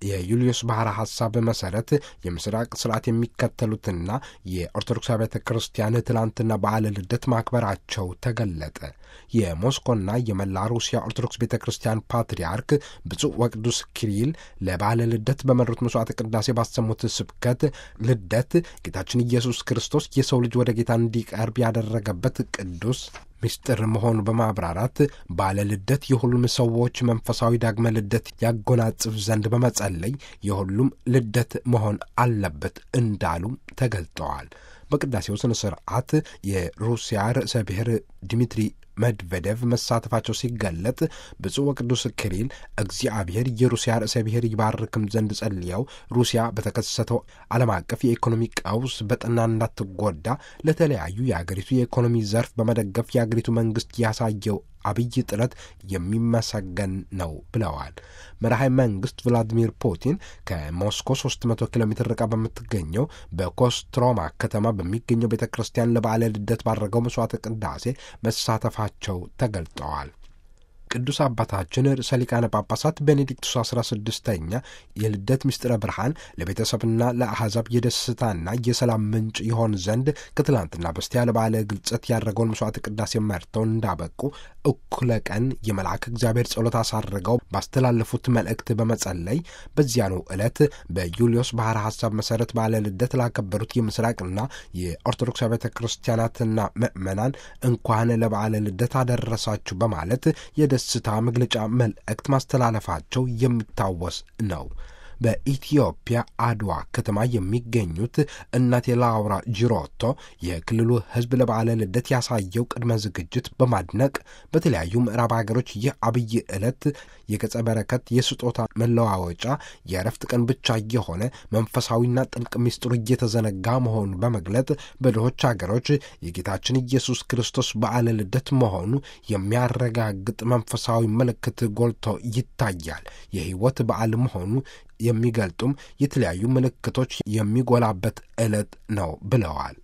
የዩልዮስ ባሕረ ሐሳብ መሠረት የምስራቅ ስርዓት የሚከተሉትና የኦርቶዶክስ ቤተ ክርስቲያን ትላንትና በዓለ ልደት ማክበራቸው ተገለጠ። የሞስኮና የመላ ሩሲያ ኦርቶዶክስ ቤተ ክርስቲያን ፓትርያርክ ብፁዕ ወቅዱስ ኪሪል ለበዓለ ልደት በመሩት መስዋዕተ ቅዳሴ ባሰሙት ስብከት ልደት ጌታችን ኢየሱስ ክርስቶስ የሰው ልጅ ወደ ጌታ እንዲቀርብ ያደረገበት ቅዱስ ምስጢር መሆኑ በማብራራት ባለ ልደት የሁሉም ሰዎች መንፈሳዊ ዳግመ ልደት ያጎናጽፍ ዘንድ በመጸለይ የሁሉም ልደት መሆን አለበት እንዳሉም ተገልጠዋል። በቅዳሴው ስነ ስርዓት የሩሲያ ርዕሰ ብሔር ዲሚትሪ መድቬዴቭ መሳተፋቸው ሲገለጥ ብፁዕ ወቅዱስ ኪሪል እግዚአብሔር የሩሲያ ርዕሰ ብሔር ይባርክም ዘንድ ጸልየው ሩሲያ በተከሰተው ዓለም አቀፍ የኢኮኖሚ ቀውስ በጠና እንዳትጎዳ ለተለያዩ የአገሪቱ የኢኮኖሚ ዘርፍ በመደገፍ የአገሪቱ መንግስት ያሳየው አብይ ጥረት የሚመሰገን ነው ብለዋል። መራሃዊ መንግስት ቭላዲሚር ፑቲን ከሞስኮ 300 ኪሎ ሜትር ርቃ በምትገኘው በኮስትሮማ ከተማ በሚገኘው ቤተ ክርስቲያን ለበዓለ ልደት ባደረገው መስዋዕተ ቅዳሴ መሳተፋቸው ተገልጠዋል። ቅዱስ አባታችን ርዕሰ ሊቃነ ጳጳሳት ቤኔዲክቱስ አስራ ስድስተኛ የልደት ምስጢረ ብርሃን ለቤተሰብና ለአሕዛብ የደስታና የሰላም ምንጭ ይሆን ዘንድ ከትላንትና በስቲያ ለበዓለ ግልጸት ያደረገውን መስዋዕት ቅዳሴ መርተው እንዳበቁ እኩለ ቀን የመልአክ እግዚአብሔር ጸሎት አሳርገው ባስተላለፉት መልእክት በመጸለይ በዚያኑ ዕለት በዩልዮስ ባሕረ ሐሳብ መሠረት በዓለ ልደት ላከበሩት የምስራቅና የኦርቶዶክስ ቤተ ክርስቲያናትና ምዕመናን እንኳን ለበዓለ ልደት አደረሳችሁ በማለት የደ ስታ መግለጫ መልእክት ማስተላለፋቸው የሚታወስ ነው። በኢትዮጵያ አድዋ ከተማ የሚገኙት እናቴ ላውራ ጂሮቶ የክልሉ ሕዝብ ለበዓለ ልደት ያሳየው ቅድመ ዝግጅት በማድነቅ በተለያዩ ምዕራብ ሀገሮች ይህ አብይ ዕለት የገጸ በረከት የስጦታ መለዋወጫ የእረፍት ቀን ብቻ የሆነ መንፈሳዊና ጥልቅ ምስጢሩ እየተዘነጋ መሆኑን በመግለጥ በድሆች ሀገሮች የጌታችን ኢየሱስ ክርስቶስ በዓለ ልደት መሆኑ የሚያረጋግጥ መንፈሳዊ ምልክት ጎልቶ ይታያል። የሕይወት በዓል መሆኑ የሚገልጡም የተለያዩ ምልክቶች የሚጎላበት ዕለት ነው ብለዋል።